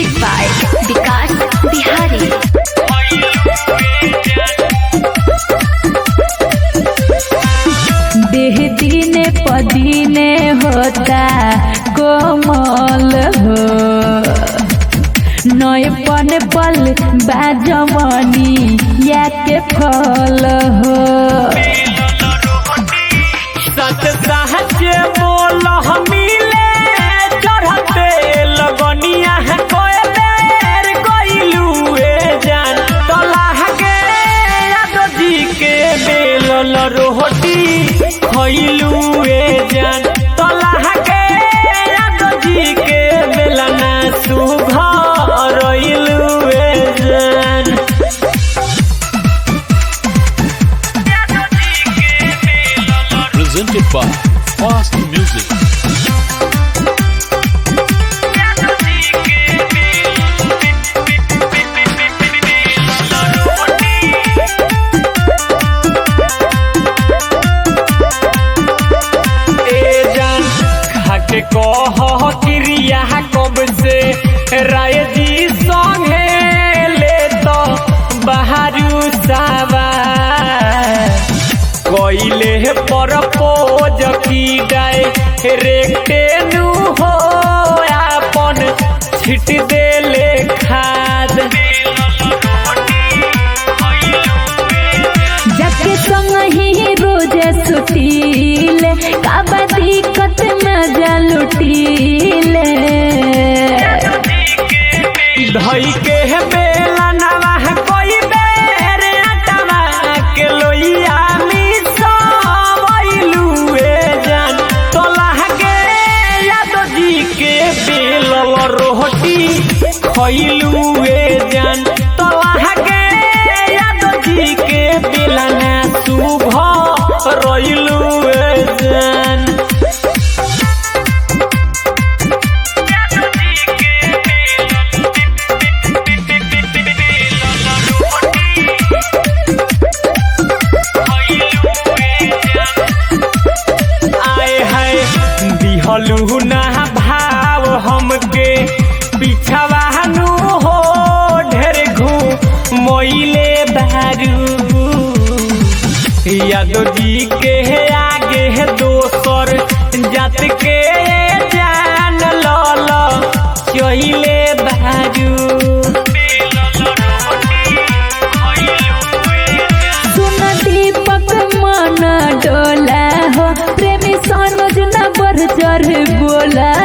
Music by Vikas Bihari. देह दिने पदीने होता कोमल हो नय पन पल बाजमनी या के फल हो सच साहचे बोल मिले चढ़ते लगनिया है कोयलेर गइलू ए जान तलाह के यादव जी के बेलल रोटी खइलू ए जान तलाह के यादव जी के बेलना सुघर रइलू ए जान presented by Fast Music. ए जान खाके कह क्रिया कब से राय जी संगे ले तो बहारू सावा कोइले पर पोज की डाय रेटे नु हो आपन छिट देले खाद जके संग ही रोज सुटील काबा दिक्कत मजा लुटील धई के बेला नवा कोई बेर अटवा के लोइया मिसवैलू ए जान तोलाह के यादव जी के बेलल रोटी खइलू ए जान तोलाह के यादव जी के बेलना सुभ रइलू ए जान आए है दिहलू ना भाव हमके पिछवा नु हो ढेर घू मोइले बारू यादव जी के आगे है दोसर जात के जान लल चहिले बारू सुन दीपक मन डोला हो प्रेमी सनोज न बढ़ चढ़ बोला